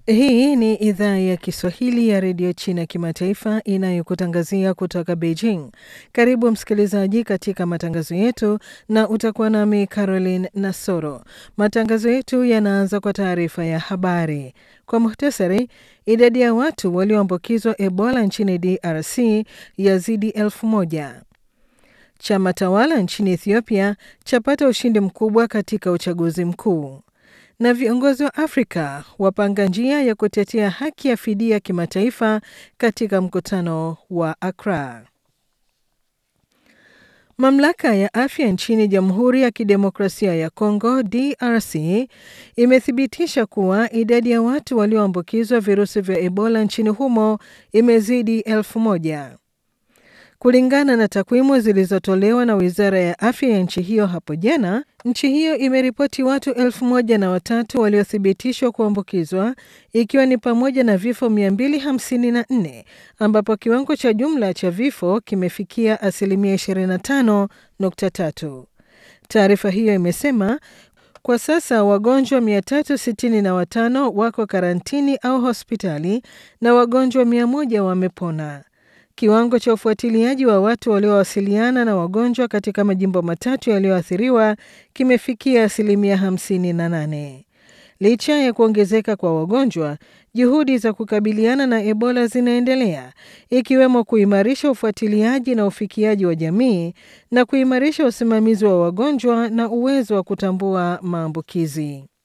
Hii ni idhaa ya Kiswahili ya redio China kimataifa inayokutangazia kutoka Beijing. Karibu msikilizaji katika matangazo yetu, na utakuwa nami Caroline Nasoro. Matangazo yetu yanaanza kwa taarifa ya habari. Kwa muhtasari, idadi ya watu walioambukizwa Ebola nchini DRC yazidi elfu moja. Chama tawala nchini Ethiopia chapata ushindi mkubwa katika uchaguzi mkuu na viongozi wa Afrika wapanga njia ya kutetea haki ya fidia kimataifa katika mkutano wa Accra. Mamlaka ya afya nchini Jamhuri ya Kidemokrasia ya Kongo DRC imethibitisha kuwa idadi ya watu walioambukizwa virusi vya Ebola nchini humo imezidi elfu moja. Kulingana na takwimu zilizotolewa na wizara ya afya ya nchi hiyo hapo jana, nchi hiyo imeripoti watu elfu moja na watatu waliothibitishwa kuambukizwa ikiwa ni pamoja na vifo 254 ambapo kiwango cha jumla cha vifo kimefikia asilimia 25.3. Taarifa hiyo imesema kwa sasa wagonjwa 365 wako karantini au hospitali na wagonjwa 100 wamepona. Kiwango cha ufuatiliaji wa watu waliowasiliana na wagonjwa katika majimbo matatu yaliyoathiriwa kimefikia asilimia 58. Licha ya kuongezeka kwa wagonjwa, juhudi za kukabiliana na Ebola zinaendelea, ikiwemo kuimarisha ufuatiliaji na ufikiaji wa jamii na kuimarisha usimamizi wa wagonjwa na uwezo wa kutambua maambukizi.